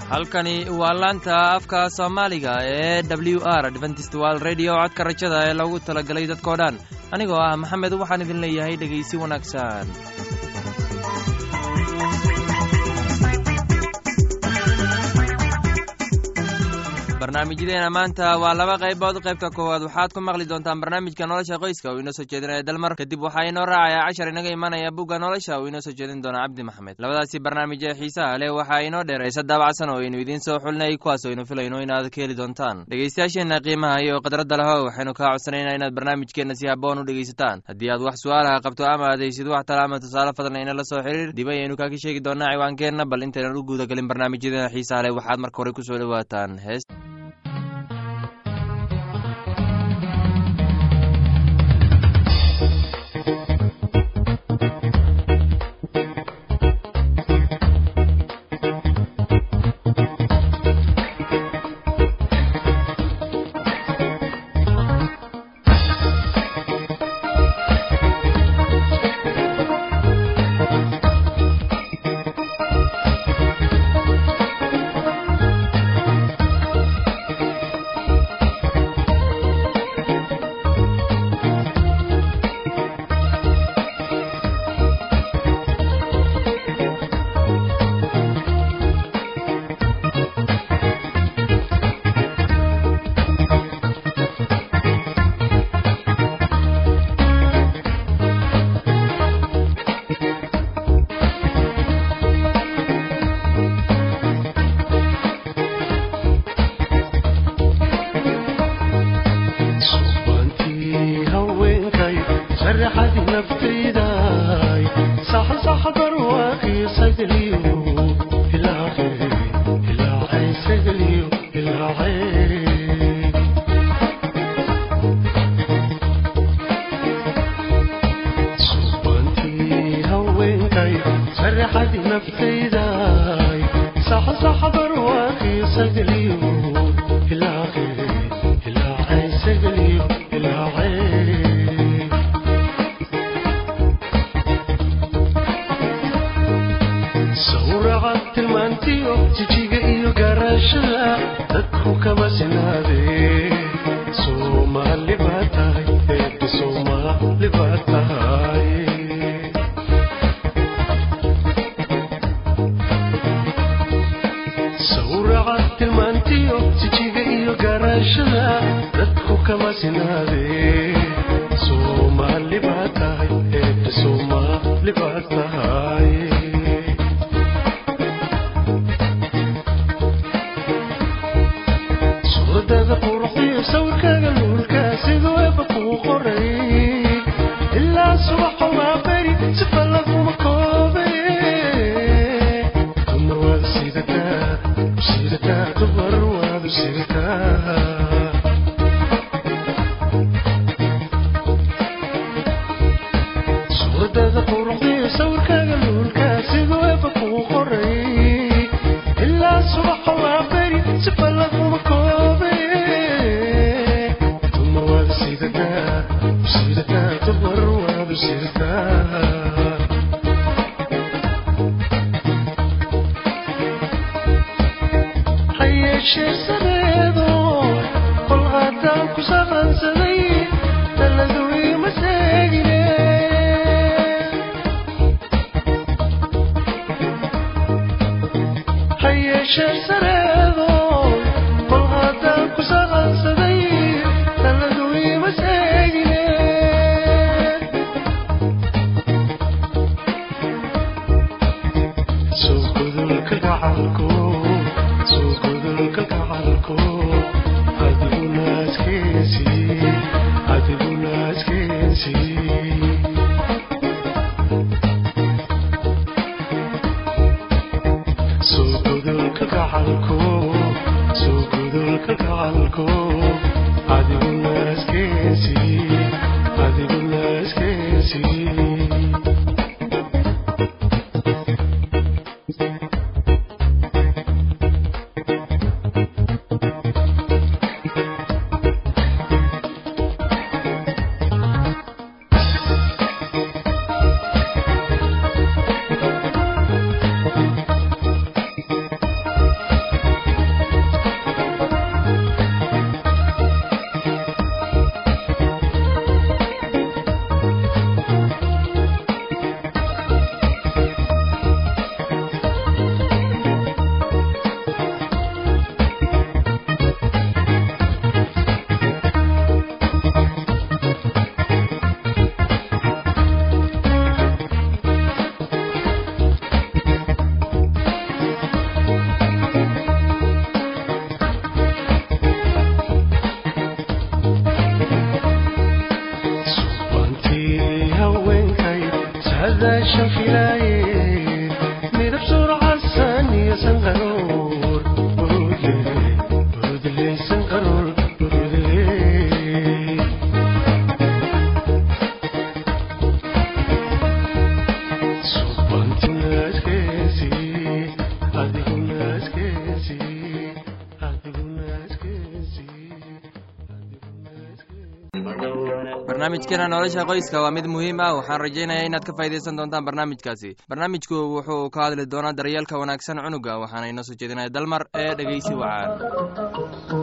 halkani waa laanta afka soomaaliga ee w r adventist wal redio codka rajada ee loogu talagalay dadkoo dhan anigoo ah maxamed waxaan idin leeyahay dhegaysi wanaagsan barnaamijyadeena maanta waa laba qaybood qaybta koowaad waxaad ku maqli doontaan barnaamijka nolosha qoyska uu inoo soo jeedinaya dalmar kadib waxaa inoo raacayaa cashar inaga imanaya bugga nolosha uu inoo soo jeedin doona cabdi maxamed labadaasi barnaamij ee xiisaha leh waxaa inoo dheer heese daabacsan oo aynu idiin soo xulinay kuwaas oo aynu filayno inaad ka heli doontaan dhegaystayaasheenna qiimaha iyo khadradda leho waxaynu kaa codsanaynaa inaad barnaamijkeenna si haboon u dhegaysataan haddii aad wax su-aalaha qabto ama aad haysid wax tala ama tusaale fadlan inala soo xiriir dib ayaynu kaaka sheegi doonaa ciwaankeenna bal intaynan u guudagelin barnaamijyadeena xiisaha leh waxaad marka hore kusoo dhowaataan hees barnaamijkeena nolosha qoyska waa mid muhiim ah waxaan rajaynayaa inaad ka faa'idaysan doontaan barnaamijkaasi barnaamijku wuxuu ka hadli doonaa daryeelka wanaagsan cunuga waxaana inoo soo jeedinaya dalmar ee dhegeysi wacaan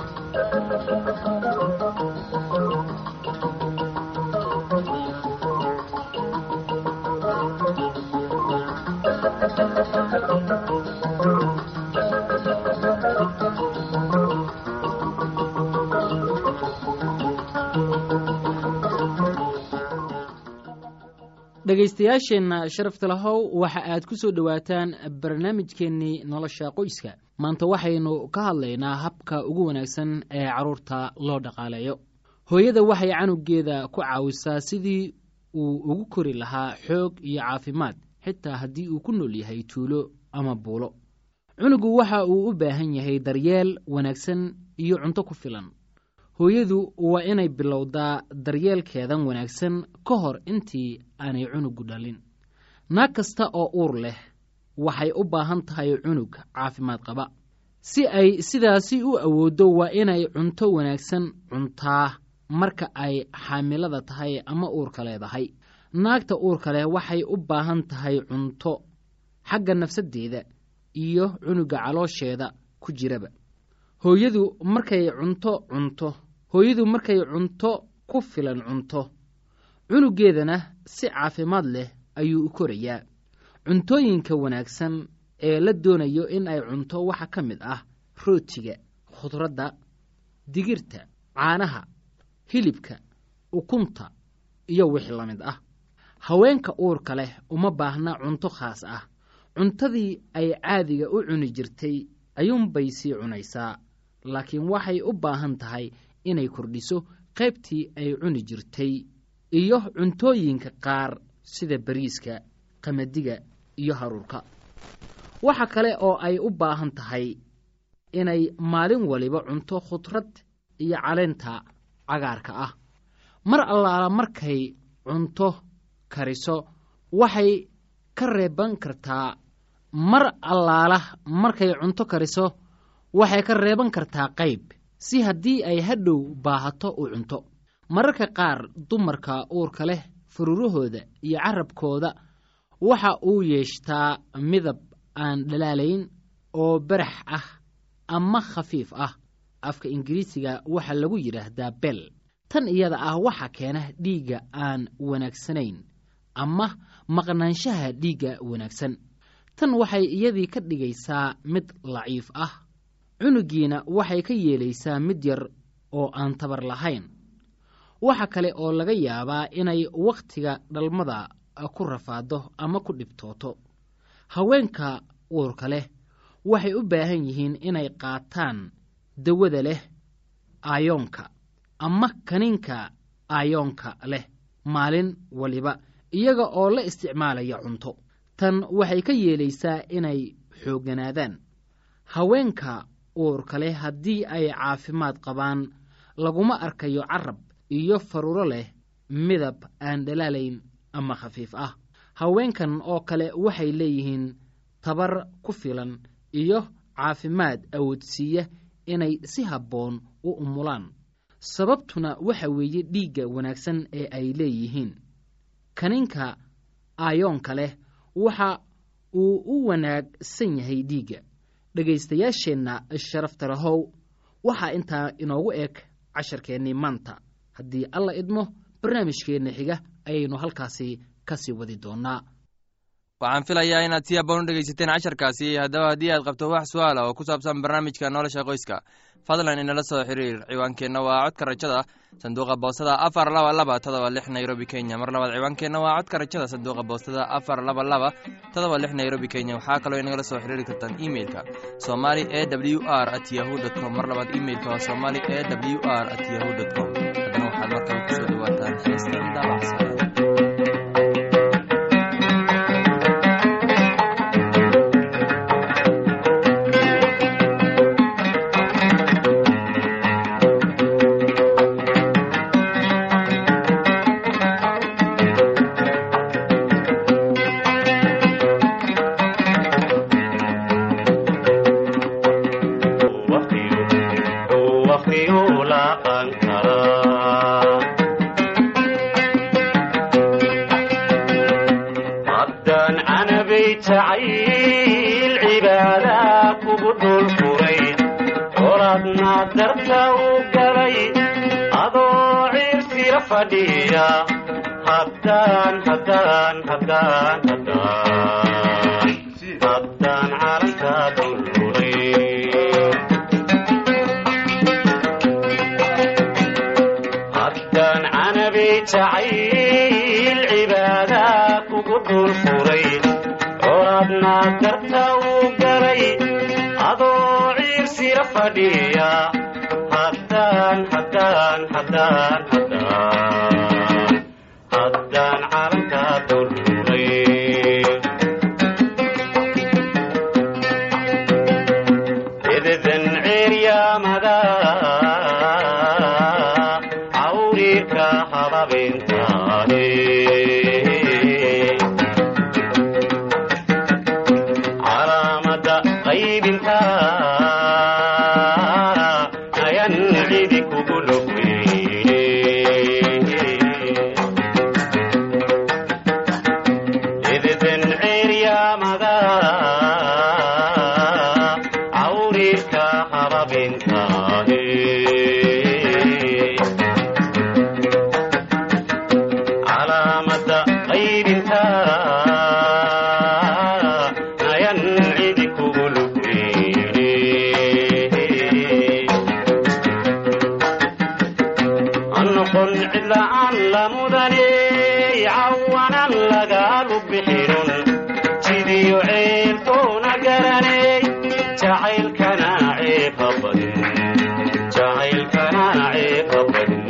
dhegaystayaasheenna sharafta lahow waxa aad ku soo dhowaataan barnaamijkeennii nolosha qoyska maanta waxaynu ka hadlaynaa habka ugu wanaagsan ee carruurta loo dhaqaaleeyo hooyada waxay canugeeda ku caawisaa sidii uu ugu kori lahaa xoog iyo caafimaad xitaa haddii uu ku nool yahay tuulo ama buulo cunugu waxa uu u baahan yahay daryeel wanaagsan iyo cunto ku filan hooyadu waa inay bilowdaa daryeelkeedan wanaagsan ka hor intii aanay cunugu dhalin naag kasta oo uur leh waxay u baahan tahay cunug caafimaad qaba si ay sidaasi u awooddo waa inay cunto wanaagsan cuntaa marka ay xaamilada tahay ama uurka leedahay naagta uurka leh waxay u baahan tahay cunto xagga nafsaddeeda iyo cunuga caloosheeda ku jiraba hooyadu markay cunto cunto hooyadu markay cunto ku filan cunto cunugeedana si caafimaad leh ayuu u korayaa cuntooyinka wanaagsan ee la doonayo in ay cunto waxaa ka mid ah rootiga khudradda digirta caanaha hilibka ukunta iyo wixii la mid ah haweenka uurka leh uma baahna cunto khaas ah cuntadii ay caadiga u cuni jirtay ayuunbay sii cunaysaa laakiin waxay u baahan tahay inay kordhiso qaybtii ay cuni jirtay iyo cuntooyinka qaar sida bariiska qamadiga iyo haruurka waxa kale oo ay u baahan tahay inay maalin waliba cunto khudrad iyo caleenta cagaarka ah mar allaala markay cunto kariso waxay ka reeban kartaa mar allaala markay cunto kariso waxay ka reeban kartaa qayb si haddii ay hadhow baahato u cunto mararka qaar dumarka uurka leh fururahooda iyo carabkooda waxa uu yeeshtaa midab aan dhalaalayn oo barax ah ama khafiif ah afka ingiriisiga waxaa lagu yidhaahdaa bel tan iyada ah waxa keena dhiigga aan wanaagsanayn ama maqnaanshaha dhiigga wanaagsan tan waxay iyadii ka dhigaysaa mid laciif ah cunugiina waxay ka yeelaysaa mid yar oo aan tabar lahayn waxa kale oo laga yaabaa inay wakhtiga dhalmada ku rafaado ama ku dhibtooto haweenka uurka leh waxay u baahan yihiin inay qaataan dawada leh aayoonka ama kaniinka aayoonka leh maalin waliba iyaga oo la isticmaalaya cunto tan waxay ka yeelaysaa inay xoogganaadaan haweenka uurka leh haddii ay caafimaad qabaan laguma arkayo carab iyo faruro leh midab aan dhalaalayn ama khafiif ah haweenkan oo kale waxay leeyihiin tabar ku filan iyo caafimaad awoodsiiya inay si habboon u umulaan sababtuna waxa weeye dhiigga wanaagsan ee ay leeyihiin kaninka aayoonka leh waxa uu u wanaagsan yahay dhiigga dhegaystayaasheenna sharafta lahow waxaa intaa inoogu eg casharkeennii maanta haddii alla idmo barnaamijkeenna xiga ayaynu halkaasi ka sii wadi doonnaa waxaan filayaa inaad si haboon u dhegaysateen casharkaasi haddaba haddii aad qabto wax su-aala oo ku saabsan barnaamijka nolosha qoyska fadlan inala soo xiriir ciwaankeenna waa codka rajada sanduuqa boostada afar laba laba todoba lix nairobi kenya mar labaad ciwaankeenna waa codka rajada sanduuqa boostada afar laba laba todoba lix nairobi kenya waxaa kaloo inagala soo xiriiri kartaan imeilka somali e w r at yahu dt com mar labaad imeilka waa somali e w r at yahu dt com haddana waxaad markale kusoo dhawaataan heestan daabacsan dhaqanka haddaan canabay jacayl cibaadaa kugu dhul furay horadna darta u galay adoo ciirsira fadhiya haddaan haddaan haddaan haddaan haddaan calanka dulfuray haddaan canabay jacayl cibaadaa kugu dhul furay horadna darta u galay adoo ciirsira fadhiya haddaan haddaan haddaan haddaan haddaan calanka dulfuray ededan ceeryaamada cawriirka hababintaane calaamada qaybinta ayan cidi kugu lugeyne ededan ceeryaamada cawriirka hababintaane calaamada qaybinta ayan cidi kugu lugeyne anoqon cidla'aan la mudaney cawanan lagaalu bixinun jidiyo ceeltoona garaney jacaylkana ceeba badin jacaylkana ceeba badin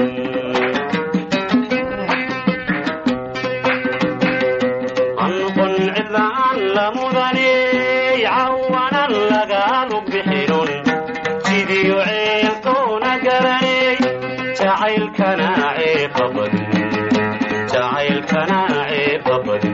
anoqon cidla'aan la mudaney cawanan lagaalu bixinun jidiyo ceeltoona garaney jacaylkana ceeba badin jacaylkana ceeba badin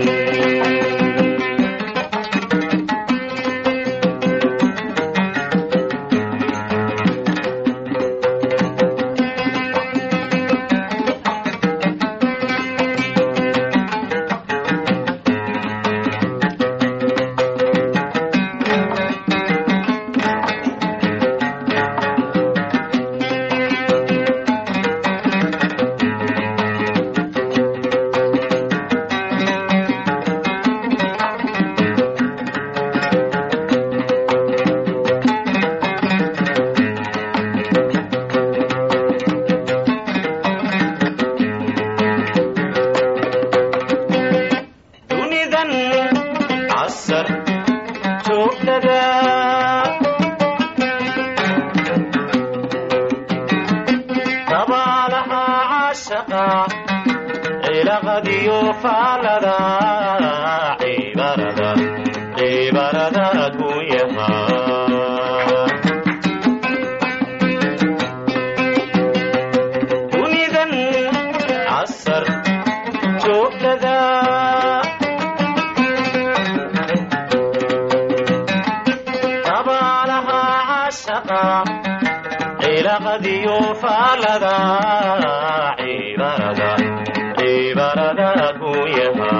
dunidan casar joogtada dabaalaha caashaqa cilaqadiyo faalada cibarada cibarada gunyaha dunidan casar joogtada dabaalaha cashaqa cilaqadiyo faalada cibarada cibarada gunyaha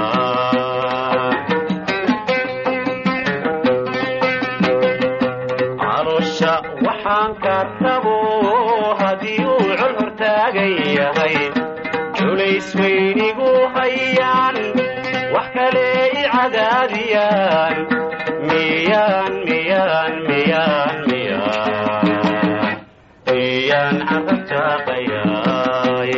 calosha waxaan ka tabo haddii uu col hortaagan yahay culays weynigu hayaan wax kale i cadaadiyaan miyaan miyaan miyaan miyaan miyaan carabtaaqayaay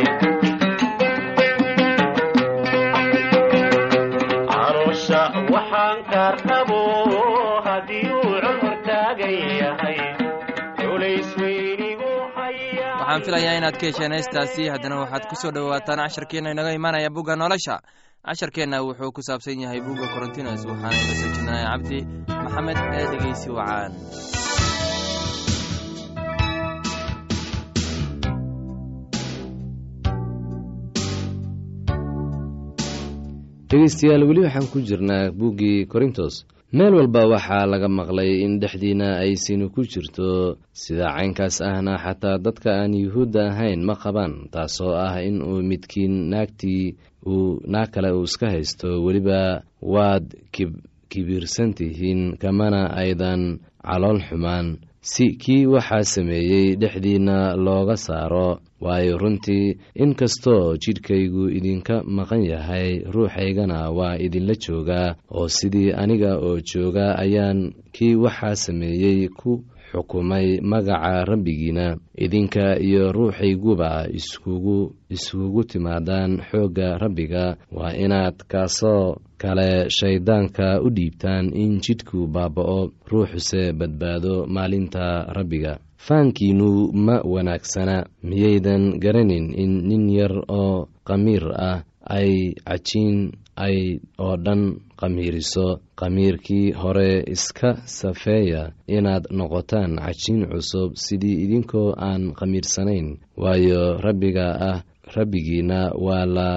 calosha waxaan ka rabo haddii uu col hortaagan yahay culays weynigu hayaan waxaan filayaa inaad ka hesheen heestaasi haddana waxaad ku soo dhowaataan casharkeenna inaga imaanaya bugga nolosha casharkeenna wuxuu ku saabsan yahay bugga korontinos waxaana ila soo jeedinaya cabdi maxamed ee dhegeysi wacaan dhegeystayaal weli waxaan ku jirnaa buuggii korintos meel walba waxaa laga maqlay in dhexdiina ay sinu ku jirto sida caynkaas ahna xataa dadka aan yuhuudda ahayn ma qabaan taasoo ah in uu midkiin naagtii uu naag kale uu iska haysto weliba waad kibirsan tihiin kamana aydan calool xumaan si kii waxaa sameeyey dhexdiinna looga saaro waayo runtii inkastoo jidhkaygu idinka maqan yahay ruuxaygana waa idinla joogaa oo sidii aniga oo jooga ayaan kii waxaa sameeyey ku xukumay magaca rabbigiina idinka iyo ruuxayguba iskugu iskugu timaadaan xoogga rabbiga waa inaad kaasoo kale shayddaanka u dhiibtaan in jidhku baaba'o ruuxuse badbaado maalinta rabbiga faankiinnu ma wanaagsana miyaydan garanin in nin yar oo qamiir ah ay cajiin ay oo dhan qamiiriso qamiirkii hore iska safeeya inaad noqotaan cajiin cusub sidii idinkoo aan qamiirsanayn waayo rabbiga ah rabbigiina waa la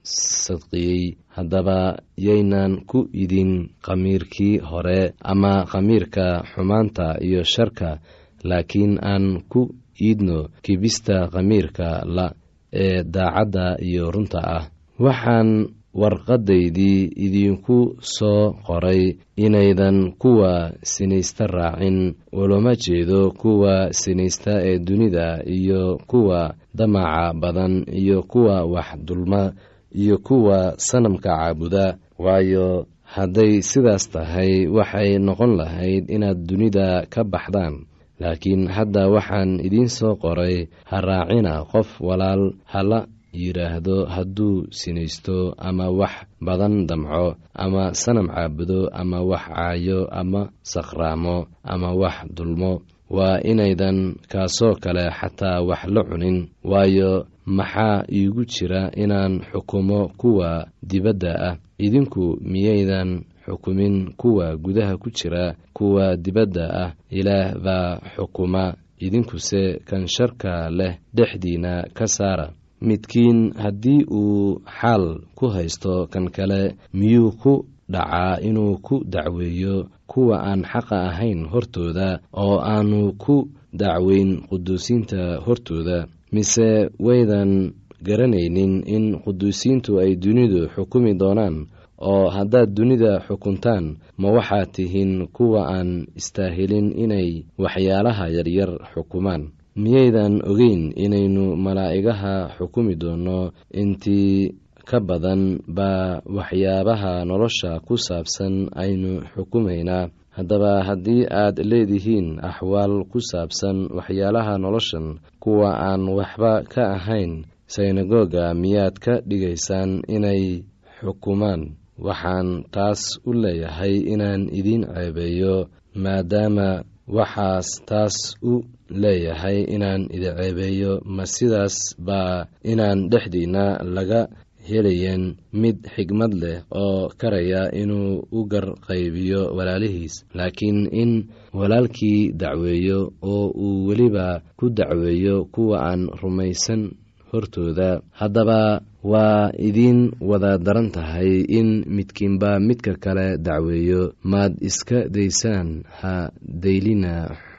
sadqiyey haddaba yaynan ku idin qamiirkii hore ama qamiirka xumaanta iyo sharka laakiin aan ku iidno kibista qamiirka la ee daacadda iyo runta ah waxaan warqadaydii idinku soo qoray inaydan kuwa sinaysta raacin ulama jeedo kuwa sinaysta ee dunida iyo kuwa damaca badan iyo kuwa wax dulma iyo kuwa sanamka caabuda waayo hadday sidaas tahay waxay noqon lahayd inaad dunida ka baxdaan laakiin hadda waxaan idiin soo qoray ha raacina qof walaal hala yidhaahdo hadduu sinaysto ama wax badan damco ama sanam caabudo ama wax caayo ama sakhraamo ama wax dulmo waa inaydan kaasoo kale xataa wax la cunin waayo maxaa iigu jira inaan xukumo kuwa dibadda ah idinku miyaydan xukumin kuwa gudaha ku jira kuwa dibadda ah ilaah baa xukuma idinkuse kan sharka leh dhexdiina ka saara midkiin haddii uu xaal ku haysto kan kale miyuu ku dhacaa inuu ku dacweeyo kuwa aan xaqa ahayn hortooda oo aanu ku dacweyn quduusiinta hortooda mise waydan garanaynin in quduusiintu ay dunidu xukumi doonaan oo haddaad dunida xukuntaan ma waxaad tihiin kuwa aan istaahilin inay waxyaalaha yaryar xukumaan miyaydan ogeyn inaynu malaa'igaha xukumi doonno intii ka badan baa waxyaabaha nolosha ku saabsan aynu xukumaynaa haddaba haddii aad leedihiin axwaal ku saabsan waxyaalaha noloshan kuwa aan waxba ka ahayn synagoga miyaad ka dhigaysaan inay xukumaan waxaan taas u leeyahay inaan idiin ceebeeyo maadaama waxaas taas u leeyahay inaan idi ceebeeyo ma sidaas baa inaan dhexdiinna laga helayen mid xigmad leh oo karaya inuu u garqaybiyo walaalihiis laakiin in walaalkii dacweeyo oo uu weliba ku dacweeyo kuwa aan rumaysan hortooda haddaba waa idiin wada daran tahay in midkiinba midka kale dacweeyo maad iska daysaan ha daylina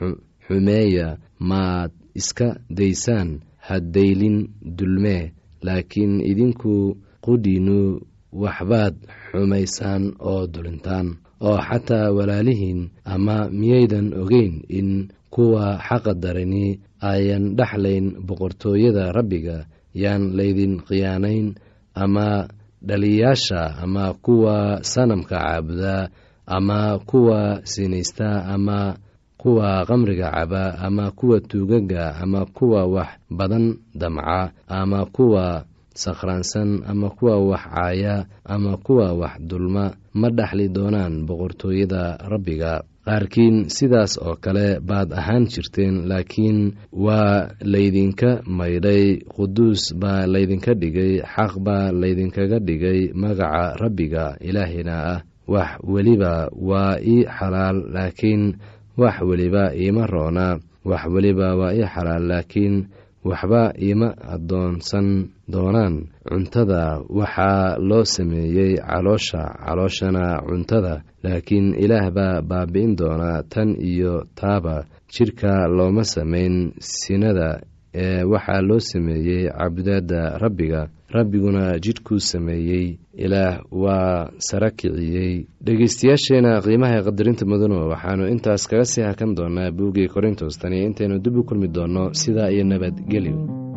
xumeeya maad iska daysaan ha daylin dulmee laakiin idinku qudhiinnu waxbaad xumaysaan oo dulintaan oo xataa walaalihiin ama miyaydan ogeyn in kuwa xaqa darani ayan dhexlayn boqortooyada rabbiga yaan laydin khiyaanayn ama dhaliyaasha ama kuwa sanamka caabuda ama kuwa sinaysta ama kuwa qamriga caba ama kuwa tuugaga ama kuwa wax badan damca ama kuwa sakhraansan ama kuwa wax caaya ama kuwa wax dulma ma dhexli doonaan boqortooyada rabbiga qaarkiin sidaas oo kale baad ahaan jirteen laakiin waa laydinka maydhay quduus baa laydinka dhigay xaq baa laydinkaga dhigay magaca rabbiga ilaahina ah wax weliba waa ii xalaal laakiin wax weliba iima roona wax weliba waa ii xalaal laakiin waxba ima addoonsan doonaan cuntada waxaa loo sameeyey caloosha calooshana cuntada laakiin ilaah baa baabi'in doonaa tan iyo taaba jidhka looma samayn sinada ee waxaa loo sameeyey cabudaadda rabbiga rabbiguna jidhkuu sameeyey ilaah waa sara kiciyey dhegeystayaasheena qiimaha qadarinta mudano waxaanu intaas kaga sii hakan doonaa buuggii korintos tani intaynu dib u kulmi doonno sidaa iyo nabadgelyo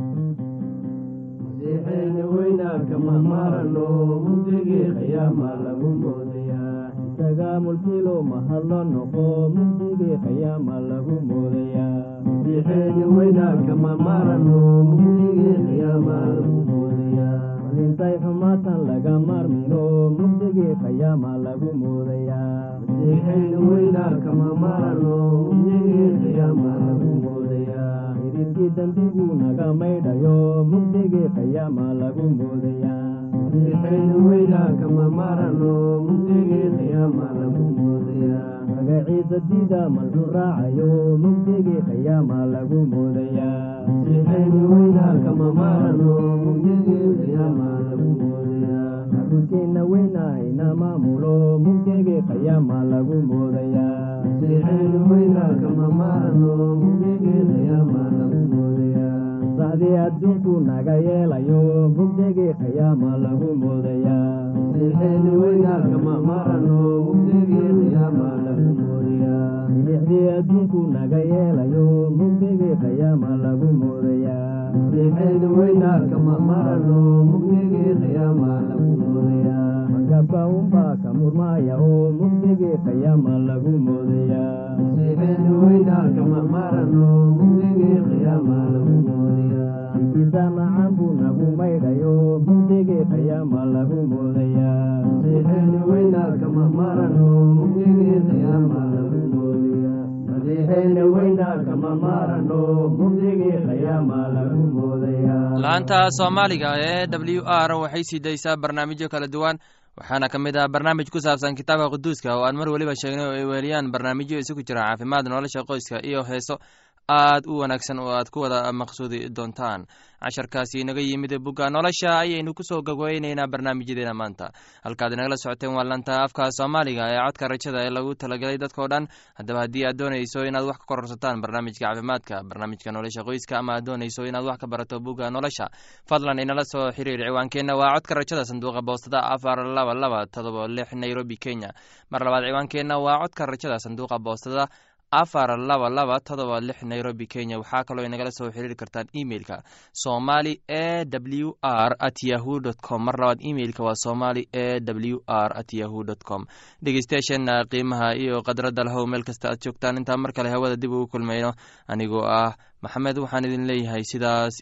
mulkilo mahadlo noqo mugdigii qiyaama lagu moodayaa masiixeeni weynaanka ma marano mugdigii qiyaama lagu moodayaa malintay xumaatan laga marmino mugdigii qiyaama lagu moodayaa masiixeeni weynaanka ma marano mugdigii qiyaama lagu moodayaa idilkii dembigu naga maydhayo mugdigii qiyaama lagu moodayaa masiixeeni weynaanka ma marano mugdigii qiyaama lagu moodayaa magaciisa diida malxu raacayo mugdigii qiyaama lagu moodayaa masiixeeni weynaanka ma marano mugdigii qiyaama lagu moodayaa xarunkeena weynahayna maamulo mugdigii qiyaama lagu moodayaa masiixeeni weynaanka ma marano mugdigii qiyaama lagu moodayaa sacdii adduunku naga yeelayo mugdigii qiyaama lagu moodayaa masiixeeni weynaanka ma marano mugdigii qiyaama lagu moodayaa milixdii adduunku naga yeelayo mugdigii qiyaama lagu moodayaa masiixeeni weynaanka ma marano mugdigii qiyaama lagu moodayaa magabka unbaa ka murmaaya oo mugdigii qiyaama lagu moodayaa masiixeeni weynaanka ma marano mugdigii qiyaama lagu moodayaa ikiisa nacan buu nagu maydhayo mugdigii qiyaama lagu moodayaa masiixeeni weynaanka ma marano mugdigii qiyaama lagu moodayaa masiixeeni weynaanka ma marano mugdigii qiyaama lagu moodayaa laanta soomaaliga ee w r waxay sii daysaa barnaamijyo kala duwan waxaana ka mid ah barnaamij ku saabsan kitaabka quduuska oo aan mar weliba sheegnay oo ay weeliyaan barnaamijyo isugu jira caafimaad nolosha qoyska iyo heeso aad u wanaagsan oo aad ku wada maqsuudi doontaan casharkaasi inaga yimid bugga nolosha ayaynu kusoo gogweyneynaa barnaamijyadeena maanta halkaad inagala socoteen waa lanta afka soomaaliga ee codka rajada ee lagu talagelay dadkao dhan haddaba haddii aad doonayso inaad wax ka kororsataan barnaamijka caafimaadka barnaamijka nolosha qoyska ama aad doonayso inaad wax ka barato bugga nolosha fadlan inala soo xiriir ciwaankeenna waa codka rajada sanduuqa boostada afar laba laba todoba lix nairobi kenya mar labaad ciwaankeenna waa codka rajada sanduuqa boostada afar laba laba todoba lix nairobi kenya waxaa kaloo inagala soo xiriiri kartaan emeilka somali e w r at yahu dt com mar labaad emeilka waa somali e w r at yahu dt com dhegeystayaasheena qiimaha iyo khadradda lahow meel kasta aad joogtaan intaa mar kale hawada dib ugu kulmayno anigoo ah maxamed waxaan idin leeyahay sidaas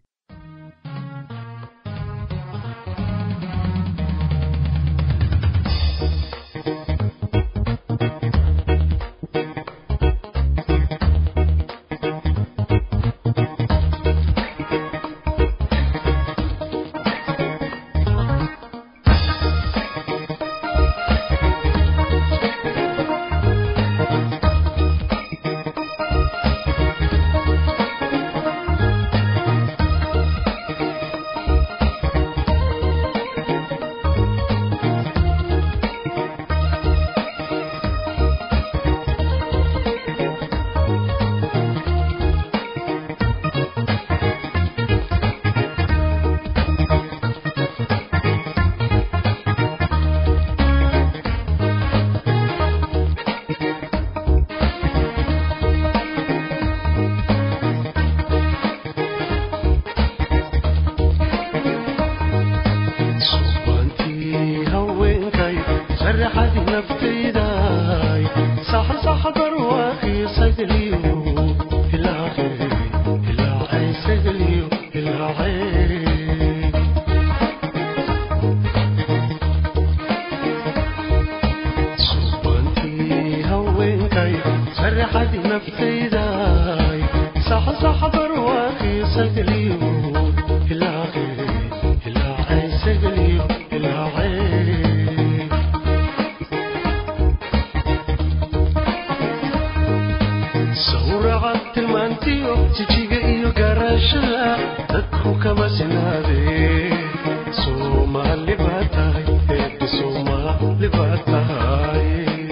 jijiga iyo gaara garaashada dadku kama sinaadee soomaali baa tahay eebbe soomaali baa tahay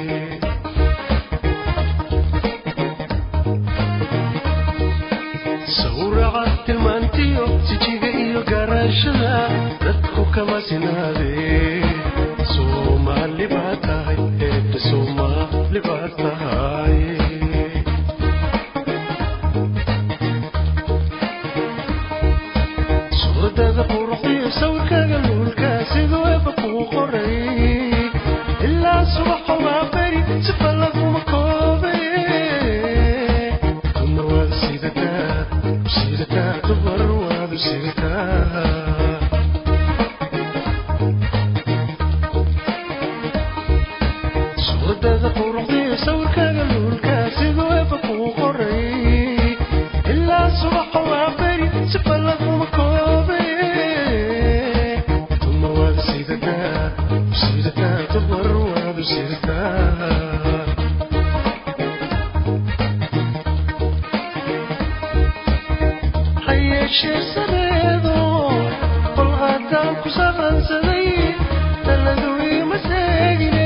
sawraca tilmaantiyo sijiga iyo garaashada dadku kama sinaadee soomaali baa tahay eebbe soomaali baa tahay suuradada quruxdiyo sawirkaaga luulka siduu eebba kuu qoray ilaa subaxa waa beri sifa laguma koobe dumar waad sidataa sidataa dumar waadu sidataa suuradada quruxdiyo sawirkaaga luulka siduu eebba kuu qoray ilaa subaxa waa beri sifa laguma koobe dumar waadu sidataa sidataa dumar waadu sidataa hayeeshee sareedo qol haddaan ku saqansaday taladu ima seegine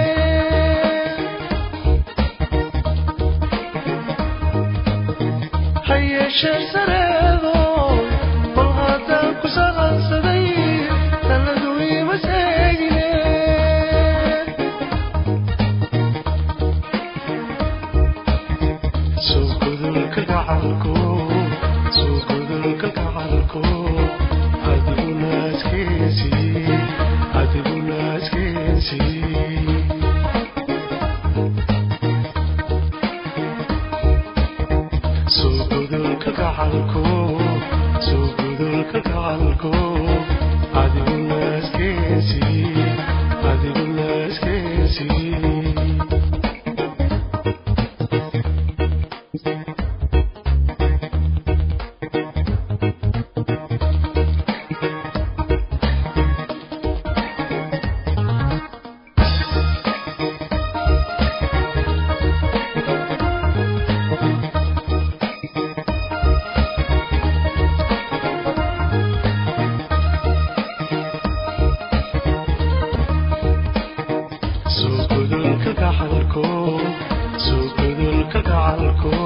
hayeeshee sareedo qol haddaan ku saqansaday taladu ima seegine soo gudulka gacalko soo gudulka gacalko adiguna askeesi adiguna askeesi soo gudulka gacalko soo gudulka gacalko adiguna askeesi adiguna askeesi soo gudulka gacalko soo gudulka gacalko